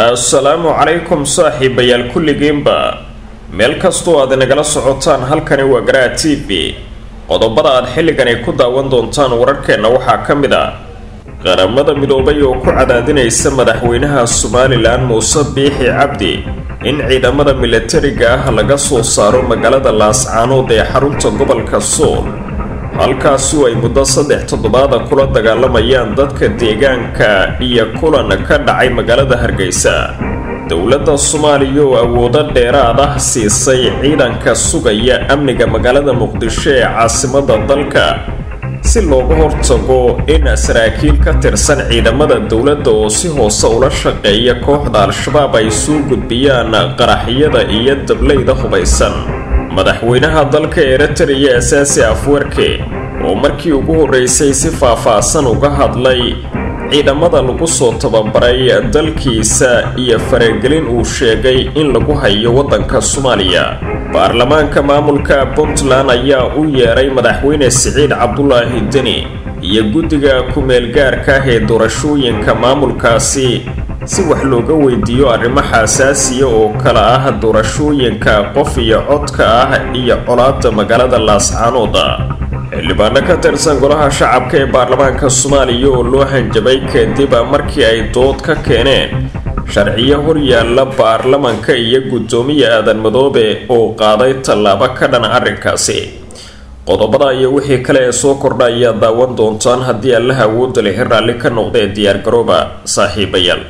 assalaamu calaykum saaxiibayaal kulligiinba meel kastoo aad inagala socotaan halkani waa garaa t v qodobada aad xilligani ku daawan doontaan wararkeenna waxaa ka mid ah qaramada midoobay oo ku cadaadinaysa madaxweynaha somalilan muuse biixi cabdi in ciidamada milatariga ah laga soo saaro magaalada laascaanood ee xarunta gobolka sool halkaasu ay muddo saddex toddobaada kula dagaalamayaan dadka deegaanka iyo kulan ka dhacay magaalada hargeysa dowladda soomaaliya oo awoodo dheeraad ah siisay ciidanka sugaya amniga magaalada muqdisho ee caasimadda dalka si looga hortago in saraakiil ka tirsan ciidamada dowladda oo si hoose ula shaqeeya kooxda al-shabaab ay soo gudbiyaan qaraxyada iyo dablayda hubaysan madaxweynaha dalka eritariya asaasi afwerke oo markii ugu horreysay si faah-faahsan uga hadlay ciidamada lagu soo tababaray dalkiisa iyo faragelin uu sheegay in lagu hayo waddanka soomaaliya baarlamaanka maamulka puntland ayaa u yeeray madaxweyne siciid cabdulaahi deni iyo guddiga ku-meelgaarka ah ee doorashooyinka maamulkaasi si wax looga weydiiyo arrimo xasaasiya oo kale ah doorashooyinka qof iyo codka ah iyo colaada magaalada laascaanooda xildhibaano ka tirsan golaha shacabka ee baarlamaanka soomaaliya oo loo hanjabay kadib markii ay dood ka keeneen sharciyo horyaalla baarlamanka iyo guddoomiya aadan madoobe oo qaaday tallaabo ka dhan arrinkaasi qodobada iyo wixii kale ee soo kordha ayaa daawan doontaan haddii allaha awoodda lehi raalli ka noqda ee diyaargarooba saaxiibayaal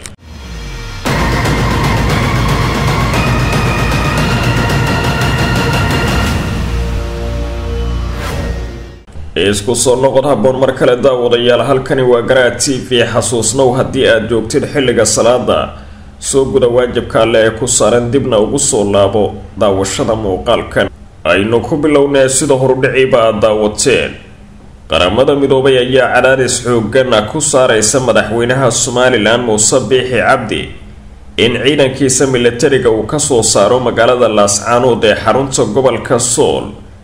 isku soo noqod habboon mar kale daawadayaal halkani waa garaa t v xasuusnow haddii aad joogtid xilliga salaada soo guda waajibka alle ee ku saaran dibna ugu soo laabo daawashada muuqaalkan aynu ku bilownee sida horudhiciiba aad daawateen qaramada midoobay ayaa cadaadis xoogana ku saaraysa madaxweynaha somalilan muuse biixi cabdi in ciidankiisa milatariga uu kasoo saaro magaalada laascaanood ee xarunta gobolka sool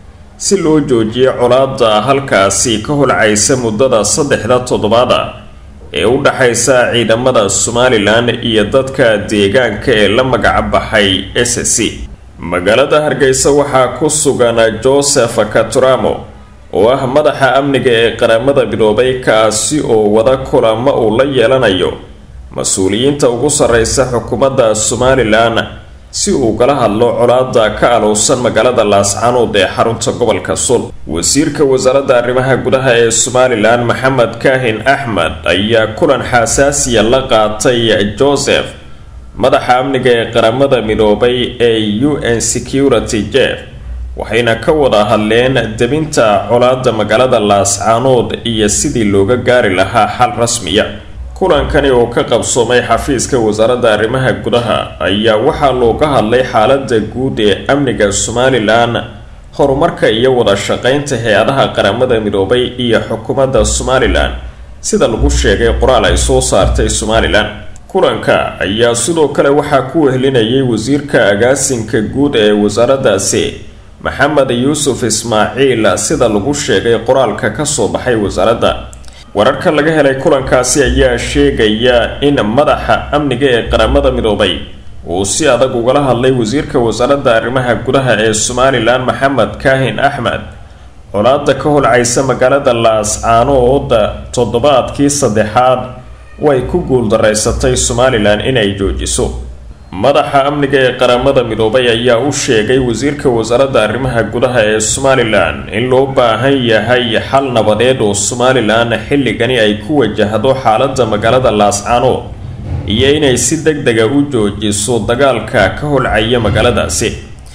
si loo joojiyo colaada halkaasi ka holcaysa muddada saddexda toddobaada ee u dhaxaysa ciidamada somalilan iyo dadka deegaanka ee la magac baxay s c magaalada hargeysa waxaa ku sugan joseph katuramo oo ah madaxa amniga ee qaramada midoobay kaasi oo wada kulamo uu la yeelanayo mas-uuliyiinta ugu sarreysa xukuumadda somalilan si uu kala hadlo colaada ka alowsan magaalada laascaanood ee xarunta gobolka sul wasiirka wasaaradda arrimaha gudaha ee somalilan maxamed kaahin axmed ayaa kulan xasaasiya la qaatay joseph madaxa amniga ee qaramada midoobay ee u n security jeff waxayna ka wada hadleen debinta colaada magaalada laascaanood iyo sidii looga gaari lahaa xal rasmiya kulankani oo ka qabsoomay xafiiska wasaaradda arrimaha gudaha ayaa waxaa looga hadlay xaalada guud ee amniga somalilan horumarka iyo wada shaqeynta hay-adaha qaramada midoobay iyo xukuumadda somalilan sida lagu sheegay qoraal ay soo saartay somalilan kulanka ayaa sidoo kale waxaa ku wehelinayay wasiirka agaasinka guud ee wasaaraddaasi maxamed yuusuf ismaaciil sida lagu sheegay qoraalka kasoo baxay wasaaradda wararka laga helay kulankaasi ayaa sheegaya in madaxa amniga ee qaramada midoobay uu si adag ugala hadlay wasiirka wasaaradda arrimaha gudaha ee somalilan maxamed kaahin axmed colaada ka holcaysa magaalada laascaanood toddobaadkii saddexaad way ku guuldaraysatay somalilan inay joojiso madaxa amniga ee qaramada midoobay ayaa u sheegay wasiirka wasaaradda arrimaha gudaha ee somalilan in loo baahan yahay xal nabadeed oo somalilan xilligani ay ku wajahdo xaalada magaalada laascaanood iyo inay si deg dega u joojiso dagaalka ka holcaya magaaladaasi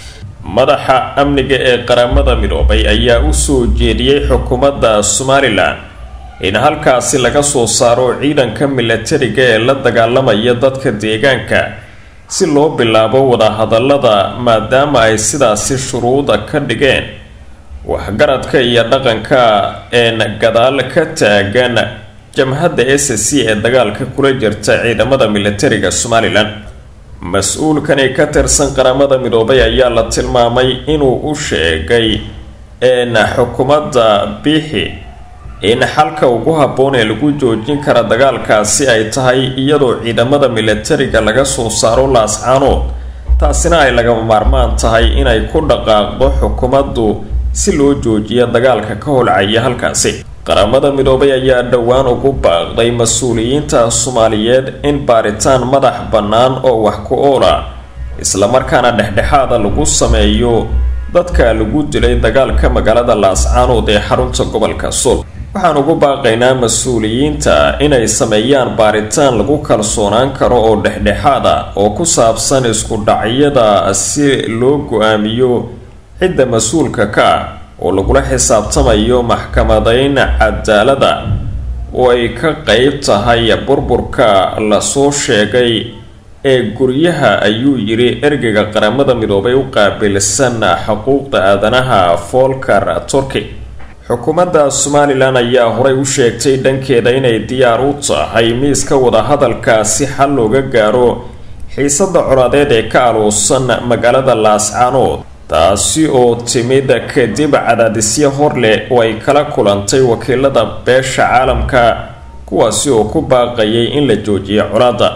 madaxa amniga ee qaramada midoobay ayaa u soo jeediyey xukuumadda somalilan in halkaasi laga soo saaro ciidanka milatariga ee la dagaalamaya dadka deegaanka si loo bilaabo wadahadallada maadaama ay sidaasi shuruuda ka dhigeen waxgaradka iyo dhaqanka een gadaal ka taagan jamhadda s c ee dagaalka kula jirta ciidamada milatariga somalilan mas-uulkani ka tirsan qaramada midoobay ayaa la tilmaamay inuu u sheegay een xukuumadda biixi in xalka ugu habboon ee lagu joojin kara dagaalkaasi ay tahay iyadoo ciidamada milatariga laga soo saaro laascaanood taasina ay lagama maarmaan tahay inay ku dhaqaaqdo xukuumaddu si loo joojiyo dagaalka ka holcaya halkaasi qaramada midoobay ayaa dhowaan ugu baaqday mas-uuliyiinta soomaaliyeed in baaritaan madax bannaan oo wax ku oola islamarkaana dhexdhexaada lagu sameeyo dadka lagu dilay dagaalka magaalada laascaanood ee xarunta gobolka sool waxaan ugu baaqaynaa mas-uuliyiinta inay sameeyaan baaritaan lagu kalsoonaan karo oo dhexdhexaad ah oo ku saabsan isku dhacyada si loo go-aamiyo cidda mas-uulka ka ah oo lagula xisaabtamayo maxkamadayn cadaalada oo ay ka qeyb tahay burburka lasoo sheegay ee guryaha ayuu yidhi ergeyga qaramada midoobay u qaabilsan xuquuqda aadanaha folker turkey xukuumadda somalilan ayaa horey u sheegtay dhankeeda inay diyaar u tahay miiska wadahadalka si xal looga gaaro xiisada colaadeed ee ka aluusan magaalada laascaanood taasi oo timid kadib cadaadisyo hor leh oo ay kala kulantay wakiilada beesha caalamka kuwaasi oo ku baaqayay in la joojiyo colaadda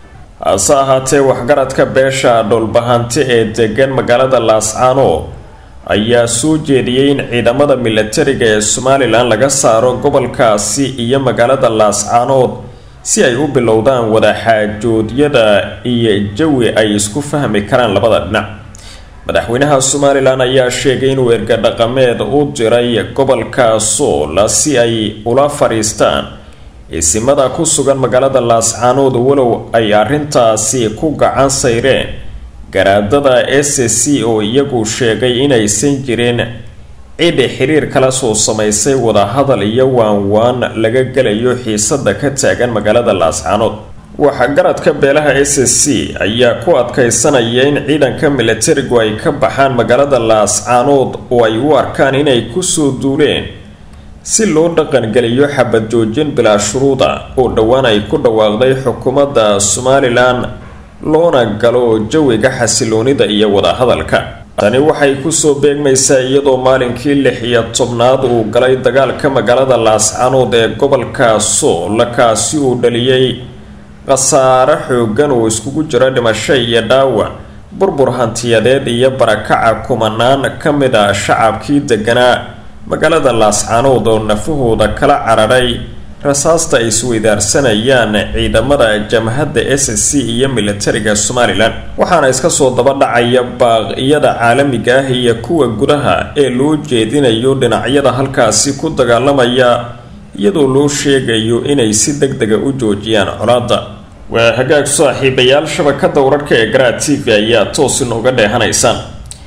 hase ahaatee waxgaradka beesha dhowlbahante ee degan magaalada laascaanood ayaa soo jeediyey in ciidamada milatariga ee somalilan laga saaro gobolkaasi iyo magaalada laascaanood si ay u bilowdaan wadaxaajoodyada iyo jawi ay isku fahmi karaan labada dhinac madaxweynaha somalilan ayaa sheegay inuu erga dhaqameed u diray gobolka sool si ay ula fadhiistaan isimada ku sugan magaalada laascaanood walow ay arrintaasi ku gacan sayreen garaadada s c oo iyagu sheegay inaysan jirin cid xiriir kala soo samaysay wadahadal iyo waanwaan laga gelayo xiisada ka taagan magaalada laascaanood waxgaradka beelaha s c ayaa ku adkaysanaya in ciidanka milatarigu ay ka baxaan magaalada laascaanood oo ay u arkaan inay kusoo duuleen si loo dhaqangeliyo xabad joojin bilaa shuruuda oo dhowaan ay ku dhawaaqday xukuumadda somalilan loona galo jawiga xasiloonida iyo wadahadalka tani waxay kusoo beegmaysaa iyadoo maalinkii lix iyo tobnaad uu galay dagaalka magaalada laascaanood ee gobolka sool kaasi uu dhaliyey khasaare xoogan oo iskugu jira dhimasho iyo dhaawac burbur hantiyadeed iyo barakaca kumanaan ka mid a shacabkii deganaa magaalada laascaanood oo nafahooda kala cararay rasaasta ay isweydaarsanayaan ciidamada jamhadda s c iyo milatariga somalilan waxaana iska soo daba dhacaya baaqiyada caalamiga ah iyo kuwa gudaha ee loo jeedinayo dhinacyada halkaasi ku dagaalamaya iyadoo loo sheegayo inay si deg dega u joojiyaan colaadda waa hagaag saaxiibayaal shabakada wararka ee garaa t v ayaa toos inooga dheehanaysaan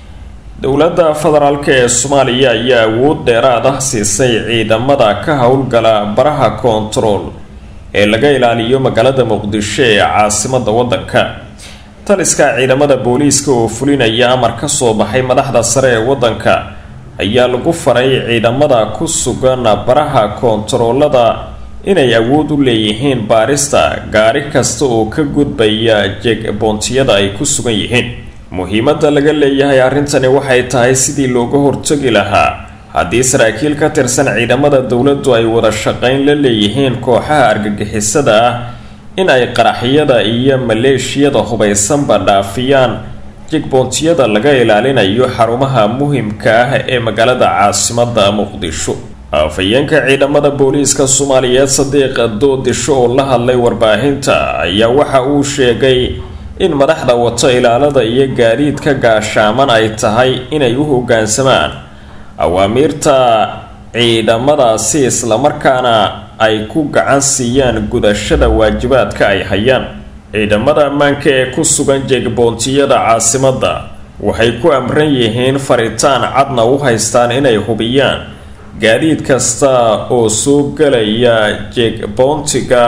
dowladda federaalk ee soomaaliya ayaa awood dheeraad ah siisay ciidamada ka howlgala baraha koontarool ee laga ilaaliyo magaalada muqdisho ee caasimada wadanka taliska ciidamada booliiska oo fulinaya amar ka soo baxay madaxda sare ee wadanka ayaa lagu faray ciidamada ku sugan baraha koontaroolada inay awood u leeyihiin baarista gaari kasta oo ka gudbaya jegboontiyada ay ku sugan yihiin muhiimadda laga leeyahay arrintani waxay tahay sidii looga hortagi lahaa haddii saraakiil ka tirsan ciidamada dowladdu ay wada shaqayn la leeyihiin kooxaha argagixisada ah in ay qaraxyada iyo maleeshiyada hubaysanba dhaafiyaan jigboontiyada laga ilaalinayo xarumaha muhimka ah ee magaalada caasimada muqdisho afhayeenka ciidamada booliiska soomaaliyeed sadiiq doodisho oo la hadlay warbaahinta ayaa waxa uu sheegay in madaxda wato ilaalada iyo gaadiidka gaashaaman ay tahay inay u hoggaansamaan awaamiirta ciidamadaasi islamarkaana ay ku gacan siiyaan gudashada waajibaadka ay hayaan ciidamada ammaanka ee ku sugan jeegboontiyada caasimadda waxay ku amran yihiin faritaan cadna u haystaan inay hubiyaan gaadiid kasta oo soo gelaya jeegboontiga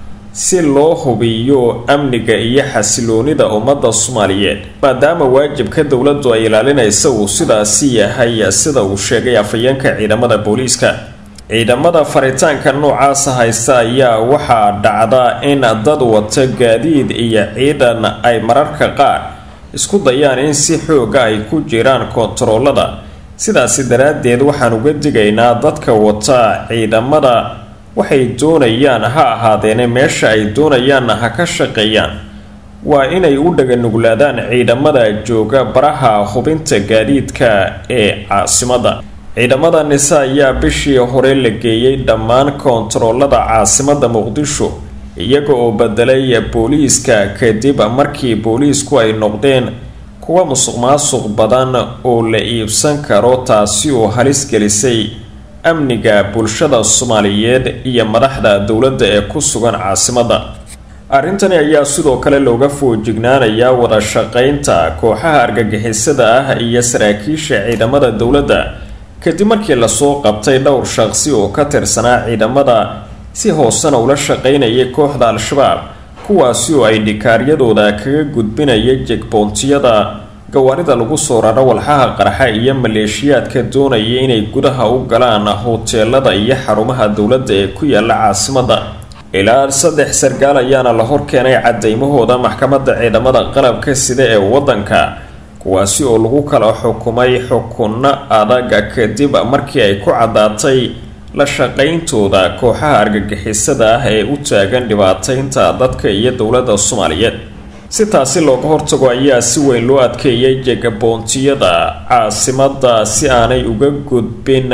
si loo hubiyo amniga iyo xasiloonida ummadda soomaaliyeed maadaama waajibka dowladdu ay ilaalinaysa uu sidaasi yahay sida uu sheegay afhayeenka ciidamada booliiska ciidamada faritaanka noocaasa haysta ayaa waxaa dhacda in dad wata gaadiid iyo ciidan ay mararka qaar isku dayaan in si xooga ay ku jiraan koontaroolada sidaasi daraaddeed waxaan uga digaynaa dadka wata ciidamada waxay doonayaan ha ahaadeene meesha ay doonayaanna ha ka shaqeeyaan waa inay u dhaganuglaadaan ciidamada jooga baraha hubinta gaadiidka ee caasimadda ciidamada nise ayaa bishii hore la geeyey dhammaan koontaroolada caasimadda muqdisho iyaga oo bedelay booliiska kadib markii booliisku ay noqdeen kuwa musuq maasuq badan oo la iibsan karo taasi oo halis gelisay amniga bulshada soomaaliyeed iyo madaxda dowladda ee ku sugan caasimadda arrintani ayaa sidoo kale looga foojignaanayaa wada shaqeynta kooxaha argagixisada ah iyo saraakiisha ciidamada dowladda kadib markii lasoo qabtay dhowr shaqsi oo ka tirsanaa ciidamada si hoosena ula shaqeynayay kooxda al-shabaab kuwaasi oo ay dhikaaryadooda kaga gudbinaya jegboontiyada gawaarida lagu soo raro walxaha qarxa iyo maleeshiyaadka doonaya inay gudaha u galaan hoteelada iyo xarumaha dowladda ee ku yaala caasimadda ilaa saddex sargaal ayaana la horkeenay cadaymahooda maxkamadda ciidamada qalabka sida ee waddanka kuwaasi oo lagu kala xukumay xukunno adag kadib markii ay ku caddaatay la shaqayntooda kooxaha argagixisada ah ee u taagan dhibaataynta dadka iyo dowladda soomaaliyeed si taasi looga hortago ayaa si weyn loo adkeeyay jegaboontiyada caasimadda si aanay uga gudbin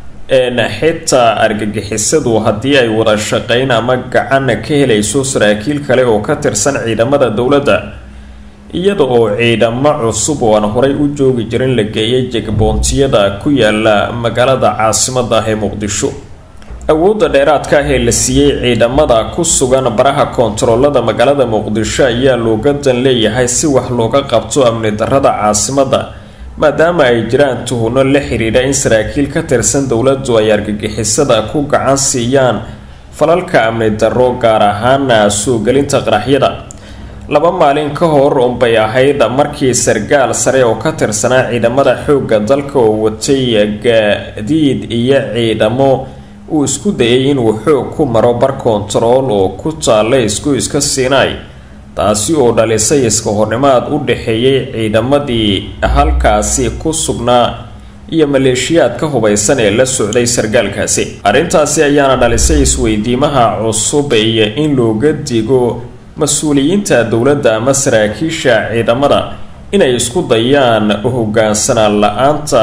xitaa argagixisadu haddii ay wada shaqayn ama gacan ka helayso saraakiil kale oo ka tirsan ciidamada dowladda iyada oo ciidamo cusub oo aan horay u joogi jirin la geeyay jegboontiyada ku yaala magaalada caasimadda ah ee muqdisho awoodda dheeraadka ah ee la siiyey ciidamada ku sugan baraha koontaroolada magaalada muqdisho ayaa looga dan leeyahay si wax looga qabto amni darrada caasimadda maadaama ay jiraan tuhunno la xidhiidha in saraakiil ka tirsan dowladdu ay argagixisada ku gacan siiyaan falalka amni darro gaar ahaana soo gelinta qaraxyada laba maalin ka hor unbay ahayd markii sargaal sare oo ka tirsanaa ciidamada xoogga dalka oo watay gaadiid iyo ciidamo uu isku dayay inuu xoog ku maro bar koontarool oo ku taalla isku iska siinaay taasi oo dhalisay iska hornimaad u dhexeeyay ciidamadii halkaasi ku sugnaa iyo maleeshiyaad ka hubaysan ee la socday sargaalkaasi arrintaasi ayaana dhalisay isweydiimaha cusub iyo in looga digo mas-uuliyiinta dowladda ama saraakiisha ciidamada inay isku dayaan hogaansanaan la-aanta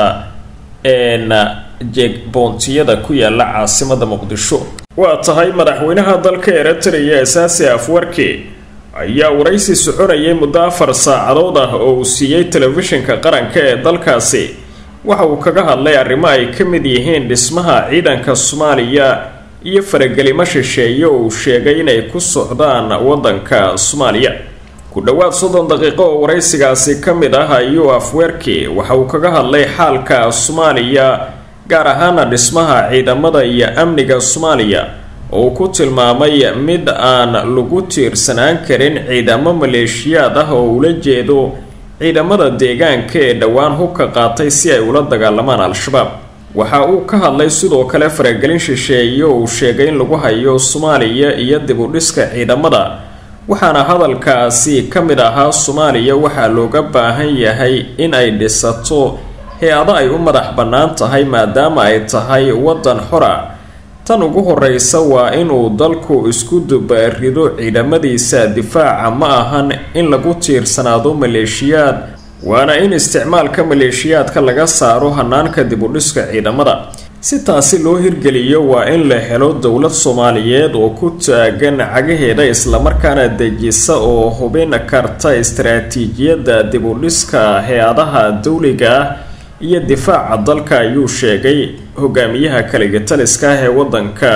jegboontiyada ku yaala caasimada muqdisho waa tahay madaxweynaha dalka eritrea asaasi afwarki ayaa waraysi soconayay muddo afar saacadood ah oo uu siiyey telefishinka qaranka ee dalkaasi waxa uu kaga hadlay arrimo ay ka mid yihiin dhismaha ciidanka soomaaliya iyo faragelimo shisheeye oo uu sheegay inay ku socdaan waddanka soomaaliya ku dhowaad soddon daqiiqo oo waraysigaasi ka mid ah ayuu afweerki waxa uu kaga hadlay xaalka soomaaliya gaar ahaana dhismaha ciidamada iyo amniga soomaaliya oo uu ku tilmaamay mid aan lagu tiirsanaan karin ciidamo maleeshiyaad ah oo ula jeedo ciidamada deegaanka ee dhowaan hubka qaatay si ay ula dagaalamaan al-shabaab waxa uu ka hadlay sidoo kale faragelin shisheeye oo uu sheegay in lagu hayo soomaaliya iyo dib u dhiska ciidamada waxaana hadalkaasi ka mid ahaa soomaaliya waxaa looga baahan yahay in ay dhisato hay-ado ay u madax bannaan tahay maadaama ay tahay waddan xora tan ugu horeysa waa inuu dalku isku dubaarido ciidamadiisa difaaca ma ahan in lagu tiirsanaado maleeshiyaad waana in isticmaalka maleeshiyaadka laga saaro hanaanka dib u dhiska ciidamada si taasi loo hirgeliyo waa in la helo dowlad soomaaliyeed oo ku taagan cagaheeda islamarkaana dejisa oo hubin karta istaraatiijiyadda dib u dhiska hay-adaha dowliga ah iyo difaaca dalka ayuu sheegay hogaamiyaha kaligataliska ah ee wadanka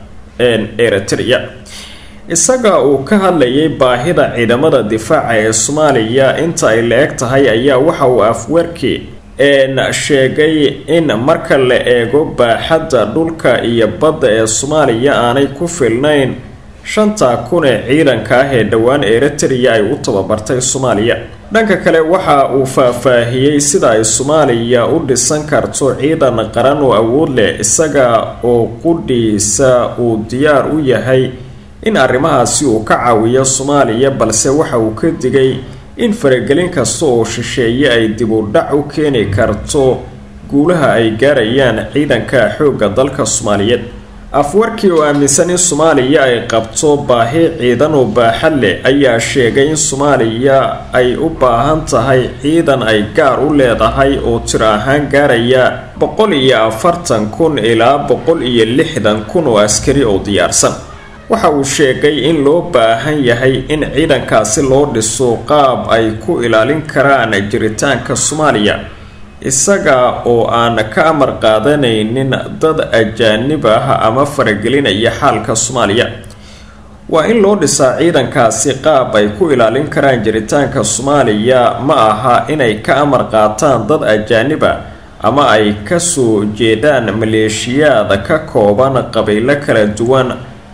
eritrea isaga uu ka hadlayay baahida ciidamada difaaca ee soomaaliya inta ay la-eg tahay ayaa waxa uu afwerki sheegay in marka la eego baaxadda dhulka iyo badda ee soomaaliya aanay ku filnayn shanta kun ee ciidanka ah ee dhowaan eritrea ay u tababartay soomaaliya dhanka kale waxa uu faahfaahiyey sida ay soomaaliya u dhisan karto ciidan qaran oo awood leh isaga oo qudhiisa uu diyaar u yahay in arrimahaasi uu ka caawiyo soomaaliya balse waxa uu ka digay in faragelin kasta oo shisheeye ay dib u dhac u keeni karto guulaha ay gaarayaan ciidanka xoogga dalka soomaaliyeed afwarkii oo aaminsan in soomaaliya ay qabto baahi ciidan oo baaxad leh ayaa sheegay in soomaaliya ay u baahan tahay ciidan ay gaar u leedahay oo tir ahaan gaaraya boqol iyo afartan kun ilaa boqol iyo lixdan kun oo askari oo diyaarsan waxa uu sheegay in loo baahan yahay in ciidankaasi loo dhiso qaab ay ku ilaalin karaan jiritaanka soomaaliya isaga oo aan ka amar qaadanaynin dad ajaanib ah ama faragelinaya xaalka soomaaliya waa in loo dhisaa ciidankaasi qaab ay ku ilaalin karaan jiritaanka soomaaliya ma aha inay ka amar qaataan dad ajaanib ah ama ay kasoo jeedaan maleeshiyaad ka kooban qabiilo kala duwan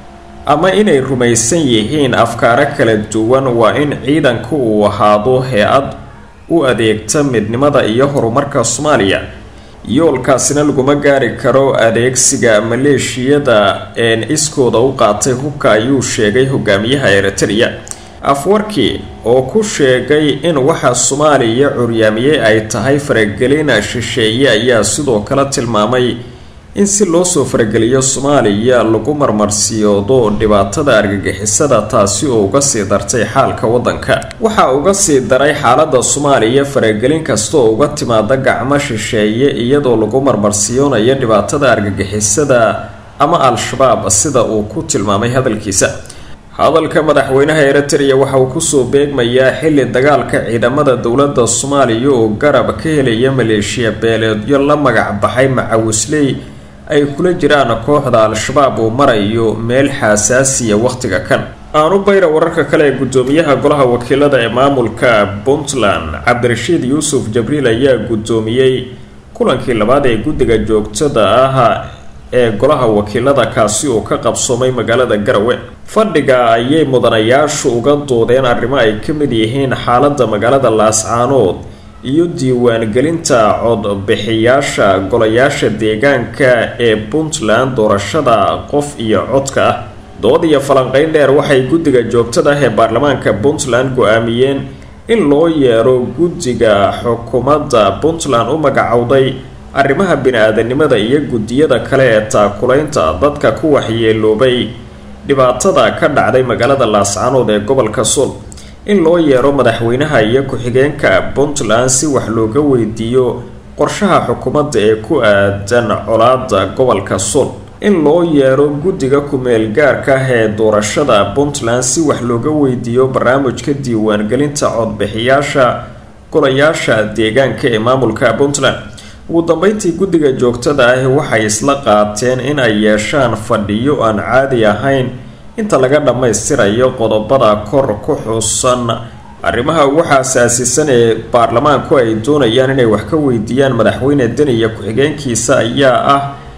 ama inay rumaysan yihiin afkaaro kala duwan waa in ciidanku uu ahaado hay-ad u adeegta midnimada iyo horumarka soomaaliya yoolkaasina laguma gaari karo adeegsiga maleeshiyada een iskooda u qaatay hubka ayuu sheegay hogaamiyaha eritrea afwarki oo ku sheegay in waxa soomaaliya curyaamiyey ay tahay faragelin shisheeye ayaa sidoo kale tilmaamay in si loo soo farageliyo soomaaliya lagu marmarsiyoodo dhibaatada argagixisada taasi oo uga sii dartay xaalka waddanka waxaa uga sii daray xaalada soomaaliya faragelin kasta oo uga timaada gacmo shisheeye iyadoo lagu marmarsiyoonayo dhibaatada argagixisada ama al-shabaab sida uu ku tilmaamay hadalkiisa hadalka madaxweynaha eritrea waxa uu kusoo beegmayaa xilli dagaalka ciidamada dowladda soomaaliya oo garab ka helaya maleeshiya beeleedyo la magac baxay macawisley ay kula jiraan kooxda al-shabaab uu marayo meel xasaasiya wakhtiga kan aanu bayra wararka kale ee guddoomiyaha golaha wakiilada ee maamulka puntland cabdirashiid yuusuf jabriil ayaa guddoomiyey kulankii labaad ee guddiga joogtada ah ee golaha wakiilada kaasi oo ka qabsoomay magaalada garawe fadhiga ayay mudanayaashu uga doodeen arrimo ay ka mid yihiin xaaladda magaalada laascaanood iyo diiwaangelinta codbixiyaasha golayaasha deegaanka ee puntland doorashada qof iyo codka ah dood iyo falanqeyn dheer waxay guddiga joogtada ah ee baarlamaanka puntland go-aamiyeen in loo yeero guddiga xukuumadda puntland u magacowday arrimaha bini-aadanimada iyo guddiyada kale ee taakulaynta dadka ku waxyeeloobay dhibaatada ka dhacday magaalada laascaanood ee gobolka sul in loo yeero madaxweynaha iyo ku-xigeenka puntland si wax looga weydiiyo qorshaha xukuumadda ee ku aadan colaada gobolka sul in loo yeero guddiga ku-meel gaarka ah ee doorashada puntland si wax looga weydiiyo barnaamijka diiwaangelinta codbixiyaasha golayaasha deegaanka ee maamulka puntland ugu dambeyntii guddiga joogtada ahi waxay isla qaateen in ay yeeshaan fadhiyo aan caadi ahayn inta laga dhammaystirayo qodobada kor ku xusan arrimaha ugu xasaasisan ee baarlamaanku ay doonayaan inay wax ka weydiiyaan madaxweyne deniya ku-xigeenkiisa ayaa ah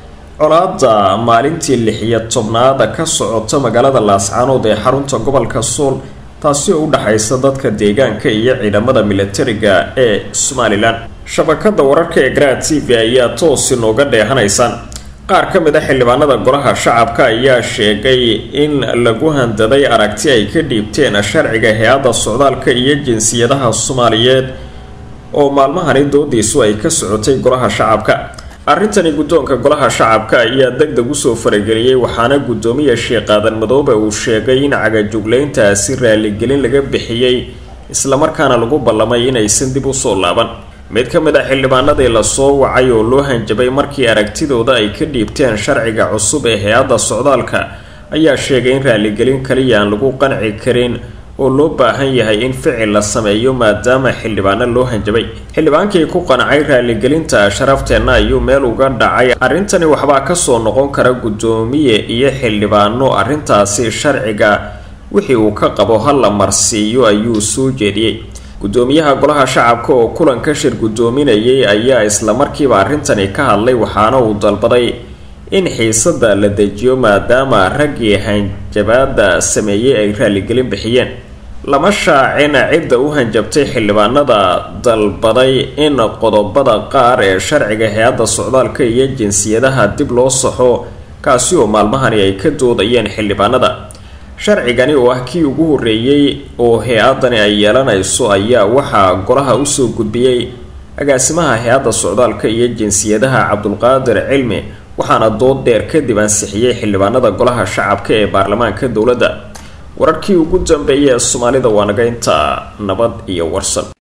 colaada maalintii lixiyo tobnaada ka socota magaalada laascaanood ee xarunta gobolka sool taasi oo u dhexaysa dadka deegaanka iyo ciidamada militariga ee somalilan shabakada wararka ee garaad t v ayaa toos inooga dheehanaysaan qaar ka mid a xildhibaanada golaha shacabka ayaa sheegay in lagu handaday aragti ay ka dhiibteen sharciga hay-adda socdaalka iyo jinsiyadaha soomaaliyeed oo maalmahani doodiisu ay ka socotay golaha shacabka arrintani guddoonka golaha shacabka ayaa deg deg usoo farageliyey waxaana guddoomiya sheekh aadan madoobe uu sheegay in cagajuglayntaasi raaligelin laga bixiyey islamarkaana lagu ballamay inaysan dib usoo laaban mid ka mid a xildhibaanadii lasoo wacay oo loo hanjabay markii aragtidooda ay ka dhiibteen sharciga cusub ee hay-adda socdaalka ayaa sheegay in raaligelin kaliya aan lagu qanci karin oo loo baahan yahay in ficil la sameeyo maadaama xildhibaano loo hanjabay xildhibaankii ku qancay raaligelinta sharafteenna ayuu meel uga dhacay arrintani waxbaa kasoo noqon kara guddoomiye iyo xildhibaano arrintaasi sharciga wixii uu ka qabo ha la marsiiyo ayuu soo jeediyey guddoomiyaha golaha shacabka oo kulanka shir guddoominayay ayaa islamarkiiba arrintani ka hadlay waxaana uu dalbaday in xiisada la dejiyo maadaama raggii hanjabaada sameeyey ay raaligelin bixiyeen lama shaacin cidda u hanjabtay xildhibaanada dalbaday in qodobada qaar ee sharciga hay-adda socdaalka iyo jinsiyadaha dib loo saxo kaasi oo maalmahani ay ka doodayeen xildhibaanada sharcigani oo ah kii ugu horreeyey oo hay-adani ay yeelanayso ayaa waxaa golaha usoo gudbiyey agaasimaha hay-adda socdaalka iyo jinsiyadaha cabdulqaadir cilmi waxaana dood dheer kadib ansixiyey xildhibaanada golaha shacabka ee baarlamaanka dowladda wararkii ugu dambeeyay ee soomaalida waa naga intaa nabad iyo warsan